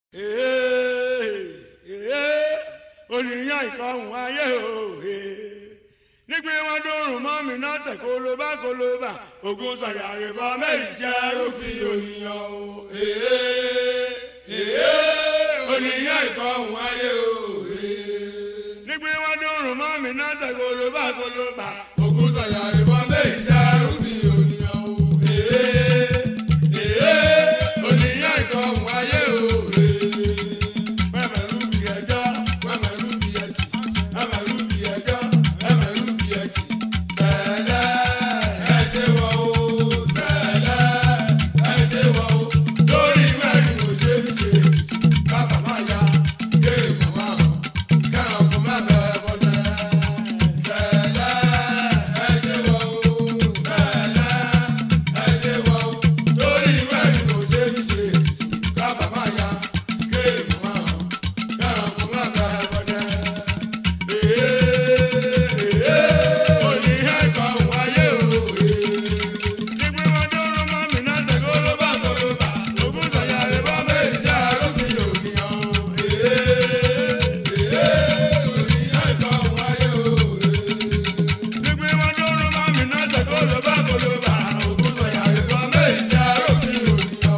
oníyàn ìkọhùn ayé òhe nígbè wọn dórùn mọ́ mi náà tẹ̀ kólóbá kólóbá ogun sọ̀yà rìbọ méjì jẹ́ òfin ònìyàn o oníyàn ìkọhùn ayé òhe nígbè wọn dórùn mọ́ mi náà tẹ̀ kólóbá kólóbá ogun sọ̀yà rìbọ méjì jẹ́ òfin ònìyàn o oníyàn ìkọhùn ayé òhe mẹ́mẹ́rú bí ẹjọ́ mẹ́mẹ́rú bí ẹtì mẹ́mẹ́rú bí ẹjọ́ mẹ́mẹ́rú bí ẹtì sẹ́lẹ̀ ẹ ṣe wọ̀ o sẹ́lẹ̀ ẹ ṣe wọ̀ o lórí mẹ́rin mo ṣe ń ṣe bàbá má ya kéèmù má hàn kẹ́hàn kó má bẹ́ẹ̀ bọ́dẹ́ sẹ́lẹ̀ ẹ ṣe wọ̀ o sẹ́lẹ̀ ẹ ṣe wọ̀ o lórí mẹ́rin mo ṣe ń ṣe bàbá má ya kéèmù má hàn kẹ́hàn kó má bẹ́ẹ̀ bọ́dẹ́ òní ẹ̀kọ́ wáyé òye. nígbà wọn dúró mọ́ mi náà tẹ̀kọ́ ló bá tọrọ bá ògùn sọ̀yà rẹ̀ bá méjì sí àròkìn òmìyàn o. òní ẹ̀kọ́ wáyé òye. nígbà wọn dúró mọ́ mi náà tẹ̀kọ́ ló bá tọrọ bá ògùn sọ̀yà rẹ̀ bá méjì sí àròkìn òmìyàn o.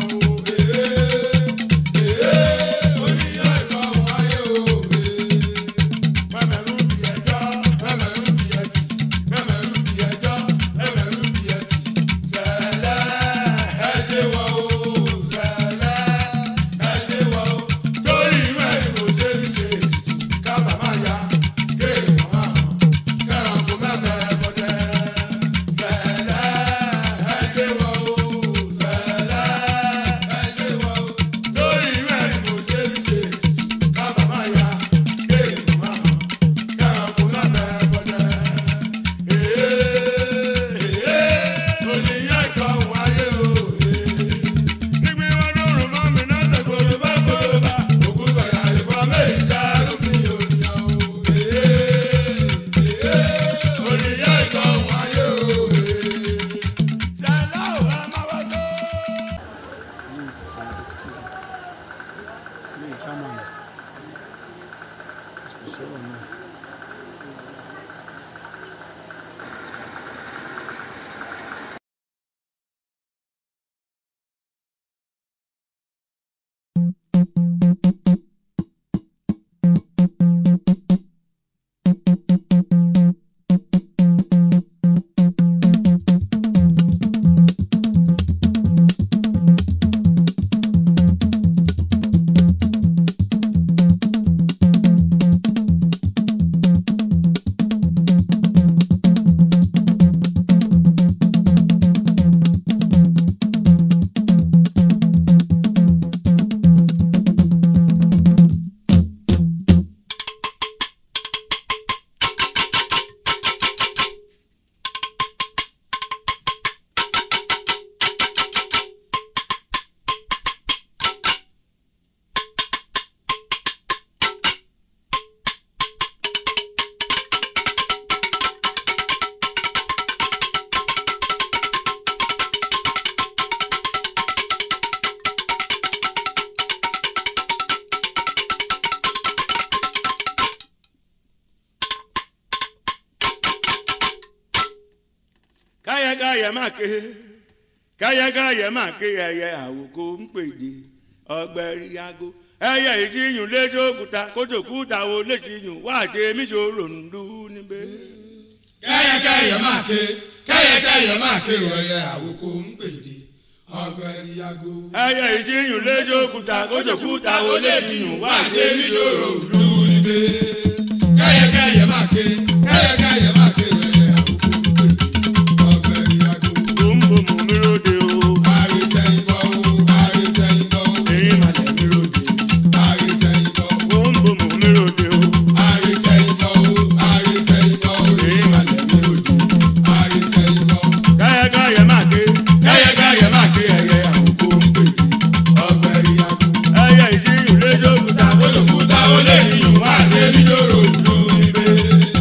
òní ẹ̀kọ́ wáyé òye mẹ́mẹ́rú bí ẹjọ́ mẹ́mẹ́rú bí ẹtì mẹ́mẹ́rú bí ẹjọ́ mẹ́mẹ́rú bí ẹtì sẹ́lẹ̀ ẹ ṣe wọ̀ o sẹ́lẹ̀ ẹ ṣe wọ̀ o torí mẹ́rin mo ṣe ń ṣe kábà má ya kéèyàn má hàn kẹ́hàn kó mẹ́mẹ́ bọ́dẹ́ sẹ́lẹ̀ ẹ ṣe wọ̀ o sẹ́lẹ̀ ẹ ṣe wọ̀ o torí mẹ́rin mo ṣe ń ṣe kábà má ya kéèyàn má hàn kẹ́hàn kó mẹ́mẹ́ bọ́dẹ́ oníyàn kan wáyé òye nígbà wọn dúró mọ́ mi náà tẹ̀kọ́lọ́ bá kọ́lọ́ bá òkú sọ̀yà ìbọn méjì sáré ònìyàn òye oníyàn kan wáyé òye sẹ́lá ò ẹ má wá sọ. Yes, me, come on. Show me. káyàkáyà máa ké káyàkáyà máa ké ẹyẹ àwòkọ ń pèdè ọgbẹrì yago ẹyẹ ìṣíyùn léṣòkúta kótókúta wo léṣíyùn wá ṣe míṣòro ńdú níbẹ̀. kẹ́yẹkẹ́yẹ máa ké kẹ́yẹkẹ́yẹ máa ké wọ̀nyẹ àwòkọ ń pèdè ọgbẹ́rì yago. ẹyẹ ìṣíyùn léṣòkúta kótókúta wo léṣíyùn wá ṣe míṣòro ńdú. lù níbẹ̀. kẹ́yẹkẹ́yẹ máa ké kẹ́yẹkẹ́yẹ máa ké wọ̀nyẹ àwòkọ ń pèdè ọgbẹ́rì yago. bòńbòmù mi ròde o ayé sẹ́yìn bọ́ o ayé sẹ́yìn bọ́ o èyí màlẹ̀ mi ròde ayé sẹ́yìn bọ́ o bòńbòmù mi ròde o ayé sẹ́yìn bọ́ o ayé sẹ́yìn bọ́ o èyí màlẹ̀ mi ròde. ayé sẹ́yìn bọ́ o. káyàkáyà máa ké káyàkáyà máa ké ẹyẹ àwòkọ ń pèdè ọgbẹ́rì yago. ẹyẹ ìṣíyùn léṣòkúta kótókúta wo léṣíyùn wá ṣe míṣòro ńdú níbẹ̀.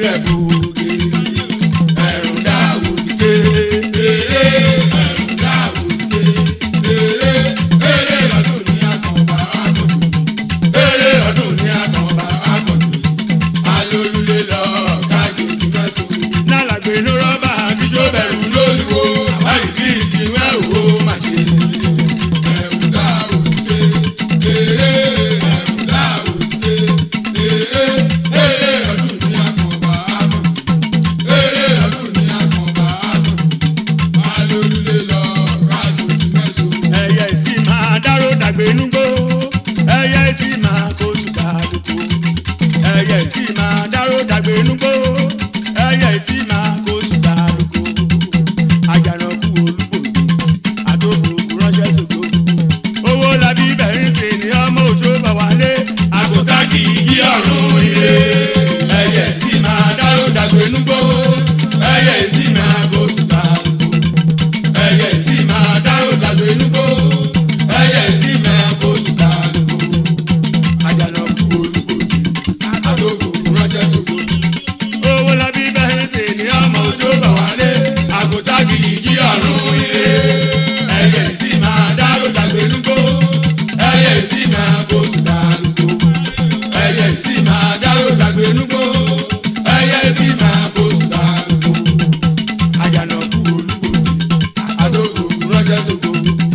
dẹ̀ bòógè ẹ̀rùn dáwò dìde èyí ẹ̀rùn dáwò dìde èyí èyí ọdún ní àkànbá àkànbí èyí ọdún ní àkànbá àkànbí alólùlé lọ kájòjì mẹ́sàn-án nálàgbé ló rọ́bà kí tó bẹ̀rù lóluwo àrí bí ti wẹ́wò má ṣe ẹ̀rù dáwò dìde èyí ẹ̀rù dáwò dìde èyí èyí ọdún ní àkànbá àkànbí èyí ọdún ní àkànbá àkànbí alólùlé lọ kájòjì mẹ́sàn-án. ẹyẹ sì máa dárò dàgbé núgbó ẹyẹ sì máa kó sùkà lóko ẹyẹ sì máa dárò dàgbé núgbó ẹyẹ sì máa kó sùkà lóko àjànàkú olúgbòde àtòkùrùkù ránṣẹ́ sògo owó labí bẹ̀rẹ̀ ṣe ni ọmọ òṣó bá wálé àgùntàn kì í yí ọ̀run ilé ẹyẹ sì máa dárò dàgbé núgbó ẹyẹ sì máa kó sùtà lóko ẹyẹ sì máa dárò dàgbé núgbó ẹyẹ sì máa kó sùtà lóko àjànàkú olùkòdì àtòkò ránṣẹ́ sóko owó labí bẹ̀rẹ̀ ṣe ni ọmọ òṣó bá wálé àgùntàn kì í jí ọ̀run ilé ẹyẹ sì máa dárò dàgbé núgbó ẹyẹ sì máa kó sùtà lóko ẹyẹ sì máa dárò dàgbé núgbó ẹyẹ sì máa kó sùtà lóko. àjànàkú olúgbòde àtòkò ránṣẹ́ sóko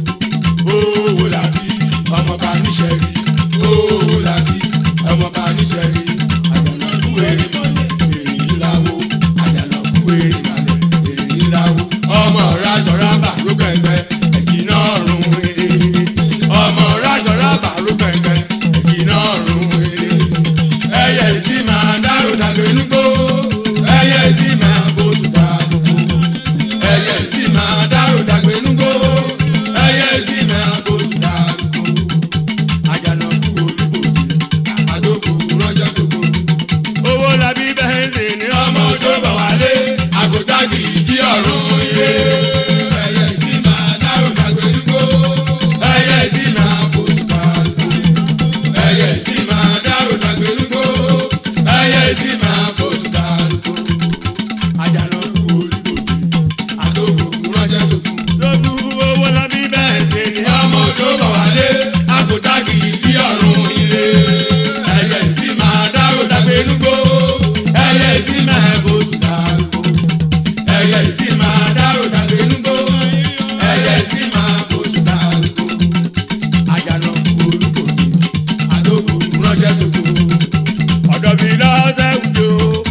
owó làbí ọmọọba níṣẹ́rí owó làbí ọmọọba níṣẹ́rí àjànàkú èrè mọ̀lẹ́ èrè ńláwó àjànàkú èrè mọ̀lẹ́ èrè ńláwó ọmọ ráṣọ rábà ló gbẹ̀ngbẹ̀ ẹ̀jì náà rún èrè ọmọ ráṣọ rábà ló gbẹ̀ngbẹ̀ ẹ̀jì náà rún èrè ẹyẹ sì máa dárò dàgbé núgbó ẹyẹ sì máa bó sùdà gbogbo ẹyẹ sì máa dárò dàgbé núgbó ẹyẹ sì máa bó sùdà gbogbo àjànàkú olúbòdì àdókò ránṣẹ́ sóko owó labí bẹ́ẹ̀ ṣe ni ọmọ ọmọ tó bọ̀ wálé àgùntàgì jí ọ̀run iye ẹyẹ sì máa dárò dàgbé núgbó ẹyẹ sì máa bó sùdà gbogbo ẹyẹ sì máa dárò dàgbé núgbó ẹyẹ sì máa bó sùdà gbogbo àjànàkú olúbòdì àdókò ránṣẹ́ sóko. sókú owó labí bẹ́ẹ̀ ṣe ni ọmọ tó bọ̀ wálé àkótá kìí bí ọ̀run ilé. ẹyẹ sì máa dárò dàgbé núgbó ẹyẹ sì máa bó sùtà lóko. ẹyẹ sì máa dárò dàgbé núgbó ẹyẹ sì máa bó sùtà lóko. àjànàkú olùkòkè àdókò ránṣẹ́ sóko. ọ̀dọ̀ mi lọ́sẹ̀ wùjọ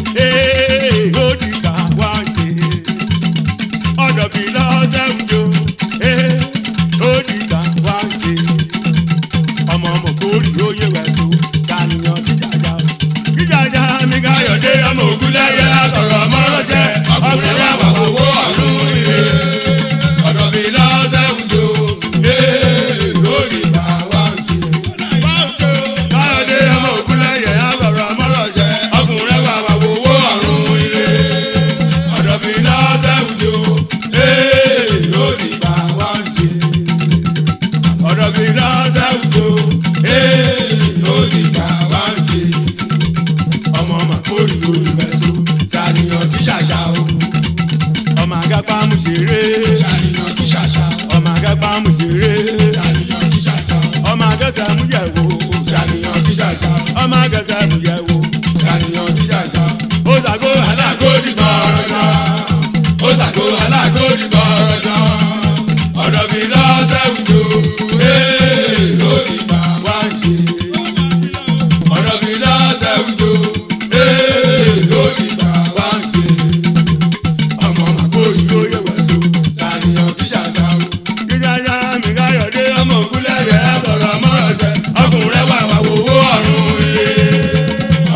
ee ó dìgbà wá ń ṣe ọ̀dọ̀ mi lọ́sẹ̀ wùjọ ee ó dìgbà wá ń ṣe ọmọ ọmọ kórì ó yẹ wẹ̀sọ sàníyàn jíjàjà jíjàjà mi káyọ̀dé ọmọ ògùn lẹ́yẹ sọ̀rọ̀ mọ́rọ́ṣẹ́ ọkùnrin wà wà owó ọ̀run ilé. ọ̀dọ̀ mi lọ́sẹ̀ wùjọ ee lórí bá wá ń ṣe. káyọ̀dé ọmọ ògùn lẹ́yẹ àbọ̀rọ̀ mọ́rọ̀ṣẹ́ ọkùnrin wà wà owó ọ̀run ilé. ọ̀dọ̀ mi lọ́sẹ̀ wùjọ ee lórí bá wá ń ṣe. ọ̀dọ̀ mi lọ́sẹ̀ wùjọ ee lórí bá wá ń ṣe. ọmọ màkórì olùmẹ̀sọ ṣàníyàn kí ṣàṣà o. ọmọ àgàpá mú ṣeré ṣàníyàn kí ṣàṣà o. ọmọ àgàpá mú ṣeré ṣàníyàn kí ṣàṣà o. ọmọ àgàsà mú yẹ̀wò ṣàníyàn kí ṣàṣà o. ọmọ àgàsà mú yẹ̀wò ṣàníyàn kí ṣàṣà o. ó sàgó alágódì gbọ́rọ̀jọ́ ó sàgó alágódì gbọ́rọ̀jọ́ ọ̀dọ̀ mi lọ́sẹ̀ wùjọ ee lórí bá wá ń ṣe ọ̀dọ̀ mi lọ́sẹ̀ wùjọ ee lórí bá wá ń ṣe ọmọ màkóyí ó yẹ wẹ̀sọ ṣàníyàn kí ṣàṣà o. jíjájá mi káyọ̀dé ọmọ ọmọ ògúnlẹ̀ yẹ sọ̀rọ̀ mọ́rọ̀ṣẹ́ ọkùnrin wà wà wòwó ọ̀run ilé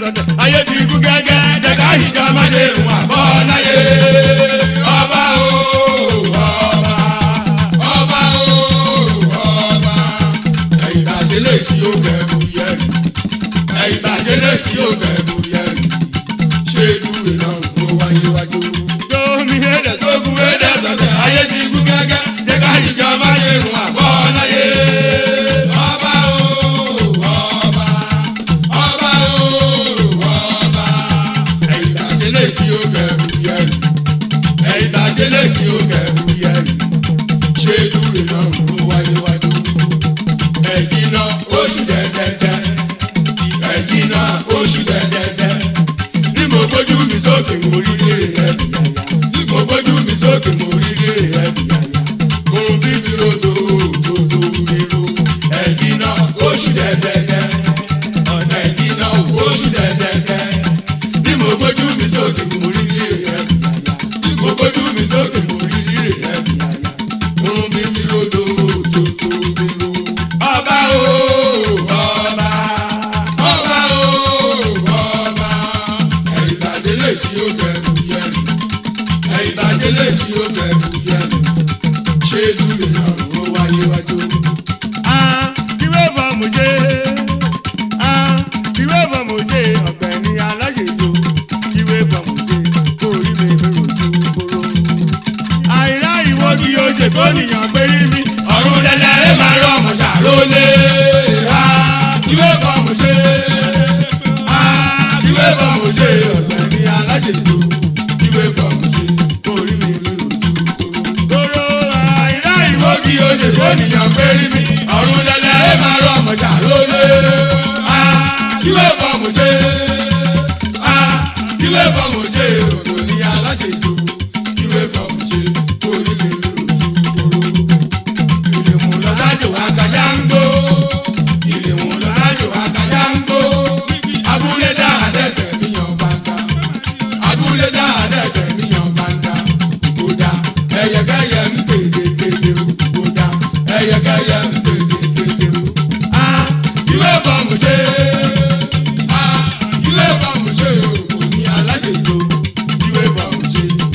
sọ̀tẹ̀ ayé ti kú gẹ́gẹ́ jẹ́ká ìjà má ṣe rùn àbọ̀ láyé. ọba o ọba ọba o ọba ẹ̀yìn bá ṣe lè sí òkè bùyẹ̀rì ẹ̀yìn bá ṣe lè sí òkè bùyẹ̀rì ṣé dúró náà ló wáyé wájú. tómi ẹ̀dẹ̀ sógun ẹ̀dẹ̀ sọ̀tẹ̀ ayé ti kú gẹ́gẹ́ jẹ́ká ìjà má ṣe rùn àbọ̀ láyé. ọba o ọba ọba o ọba ẹ̀yìn bá ṣe lè sí òkè bùyẹ̀rì ẹ̀yìn bá ṣe lè sí òkè bùyẹ̀rì ṣé dúró náà ló wáyé wájú. ẹ̀jìn náà oṣù dẹ́dẹ́dẹ́ ẹ̀jìn náà oṣù dẹ́dẹ́dẹ́ ní mo gbójú mi sókè mo rí rí ẹ̀bì yàyà ní mo gbójú mi sókè mo rí rí ẹ̀bì yàyà ohun bí ti o tó tó tó mi ro ẹ̀jìn náà oṣù dẹ́dẹ́dẹ́ ọ̀nà ẹ̀jìn náà oṣù dẹ́dẹ́dẹ́ ní mo gbójú mi sókè mo rí rí ẹ̀bì yàyà ní mo gbójú mi sókè mo rí rí ẹ̀bì yàyà ohun bí ti o tó tó tó mi ro ọba o ọba ọba o ọba ẹ̀yìn bàjẹ́ lè sí òkè bùyẹ̀rì ẹ̀yìn bàjẹ́ lè sí òkè bùyẹ̀rì ṣé dúró náà ló wáyé wájú. kíwé fọmù ṣe kíwé fọmù ṣe ọ̀gbẹ́ni aláṣẹjọ kíwé fọmù ṣe kó rí mi mi rojú kóró. àìrá ìwọ kí o ṣe kó nìyàn pé rí mi ọ̀run lẹ́lẹ́ ẹ máa rọ ọmọ ṣàrólé. kíwé fọmù ṣe kíwé fọmù ṣe ọ̀gbẹ́ni aláṣẹjọ kíwé fọmù ṣe kó rí mi mi rojú kóró. kóró àìrá ìwọ kí o ṣe kó nìyàn pé rí mi ọ̀run lẹ́lẹ́ ẹ máa rọ ọmọ ṣàrólé. kíwé fọmù ṣe kíwé fọmù ṣe òkò ní aláṣẹjọ kíwé fọmù ṣe kó rí mi mi rojú kóró ìdìmú lọ́sájò àkàjá ń gbó ìdìmú lọ́sájò àkàjá ń gbó abúlé dáadẹ́fẹ̀ míyàn bàtà abúlé dáadẹ́fẹ̀ míyàn bàtà kódà ẹyẹkẹyẹ ń gbèdégbèdé o kódà ẹyẹkẹyẹ ń gbèdégbèdé o. a ìwé bọ̀mù ṣe a ìwé bọ̀mù ṣe o kò ní aláṣejò ìwé bọ̀mù ṣe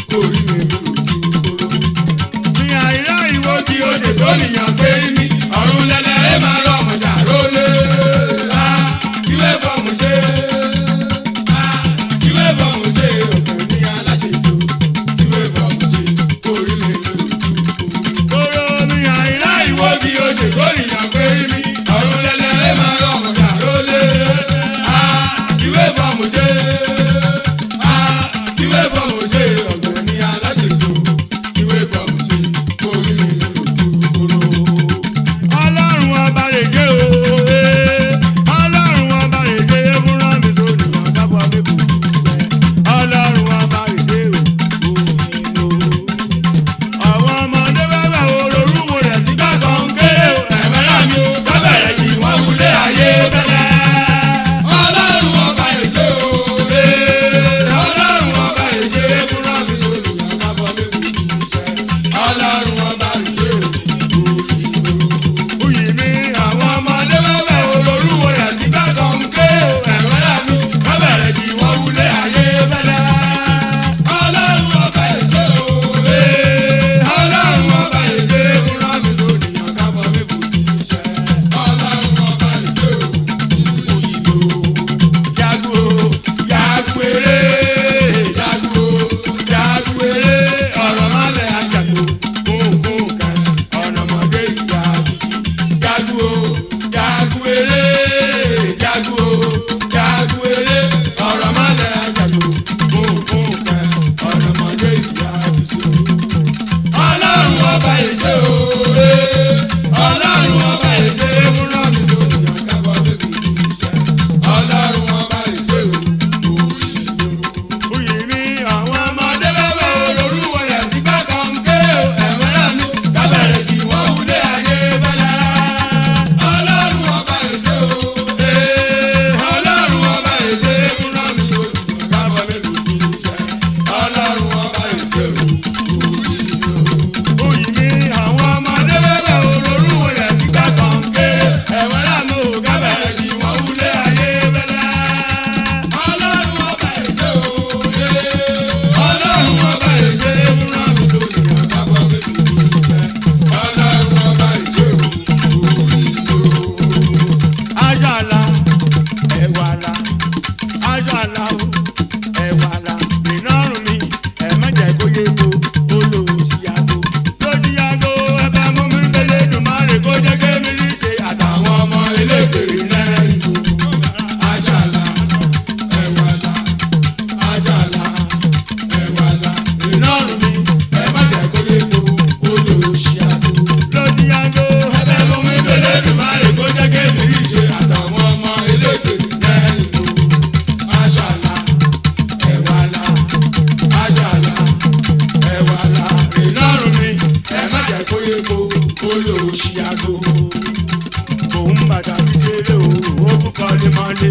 àlà o ẹ̀wà àlà iná rùn mi ẹ̀ má jẹ́ kó yé ko ó lò ó sí yàgò ló sí yàgò ẹ bá mú mi gbélé dùn má rè kó jẹ́ kémi ní ṣe àtàwọn ọmọ elégbèrè náà ìbò àṣàlà ẹ̀wàlà àṣàlà ẹ̀wàlà iná rùn mi ẹ má jẹ́ kó yé ko ó lò ó sí yàgò ló sí yàgò ẹ bá mú mi gbélé dùn má rè kó jẹ́ kémi ní ṣe àtàwọn ọmọ elégbèrè náà ìbò àṣàlà ẹ̀wàlà àṣàlà ẹ̀wàlà ìlọrun mi ẹ má jẹ́ kó yé ko kó lò ó ṣí aago. òun bàtà fi ṣeré o ó bú kọ́lé mọ́lé.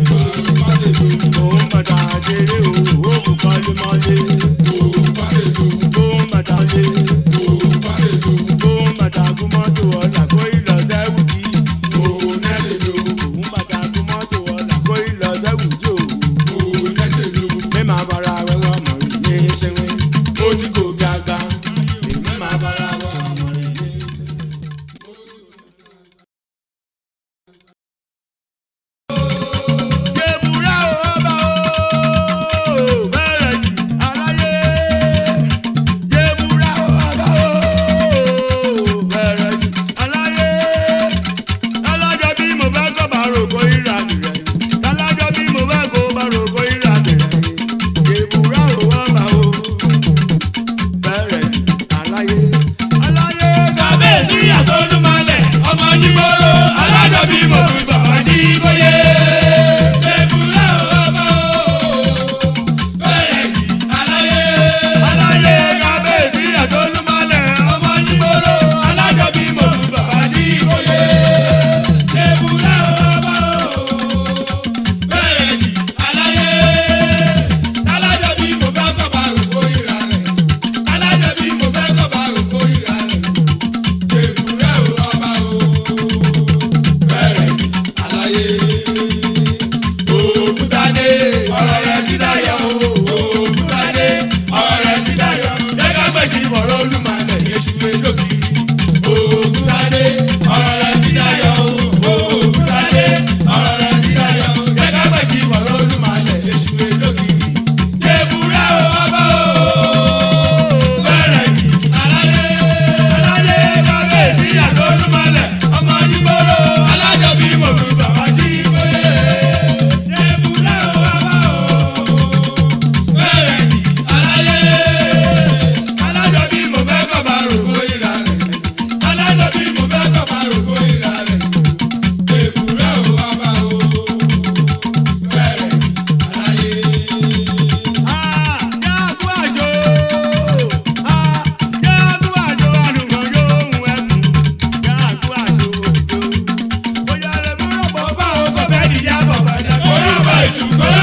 òun bàtà ṣeré o ó bú kọ́lé mọ́lé. òun bàtà lé. òun bàtà kú mọ́tò ọ̀là kó ìlọ sẹ́wù kí. òun nẹ́lẹ̀ lò. òun bàtà kú mọ́tò ọ̀là kó ìlọ sẹ́wù kí o mi máa bára wẹ́wọ́ ọmọ rẹ̀ ní sinmi ó ti kò gàgbà èmi máa bára wọ́ ọmọ rẹ̀ ní sinmi. Gbèbúrà o, ọba o, bẹ̀rẹ̀ jù aláyé. Gbèbúrà o, ọba o, bẹ̀rẹ̀ jù aláyé. Alájọ bí mo bá kọ́ bá rògbò ìrà nìrẹ̀. Alájọ bí mo bá kọ́ bá rògbò ìrà nìrẹ̀. Gbèbúrà o, ọba o, bẹ̀rẹ̀ jù aláyé. Aláyé kábíyèsí àtọ́lùmọ́lẹ̀ ọmọ nígboro. Alájọ bí mo bí bàbá jí kóyè. Gbèbúrà o, ọba o, bẹ̀rẹ̀ jù aláyé. Aláyé kábíyèsí àtọ́lùmọ́lẹ̀ ọmọ nígboro. Alájọ bí mo bí bàbá jí kóyè. Gbèbúrà o, ọba o, bẹ̀rẹ̀ jù aláyé. Alájọ bí mo bá kọ́ bá rògbò ìrà rẹ̀. Alájọ bí mo bá kọ́ bá rògbò ìrà rẹ̀. Gbèbúrà o, ọba o, bẹ̀rẹ̀ jù aláyé. Òkútadé ọ̀rọ̀ rẹ̀ ti dayọ̀ o. Òkútadé ọ̀rọ̀ rẹ̀ ti dayọ̀. Jẹ́ká gbèsè ìbọ̀rọ̀ olúmọ̀lẹ̀ yéṣu elókì. Òkútadé ọ̀rọ̀ rẹ̀ ti dayọ̀ o. Òkútadé ọ̀rọ̀ rẹ̀ ti dayọ̀. Jẹ́ká gbèsè ìbọ̀rọ̀ olúmọ̀lẹ̀ yéṣu elókì. Gbèbúrà o, ọba o, bẹ̀rẹ̀ jù aláyé. Aláyé kábíyèsí àtọ́lùmọ̀lẹ̀ ọmọ nígboro. Alájọ bí mo fi bàbá jí kóyè. Gbèbúrà o, ọba o, bẹ̀rẹ̀ jù aláyé. Alájọ bí mo fẹ́ kọ́ bá rògbò ìlà rẹ̀. Alájọ bí mo fẹ́ kọ́ bá rògbò ìlà rẹ̀. Gbèbúrà o, ọba o, bẹ̀rẹ̀ jù aláyé. Orúkọ ìṣùgbọ́n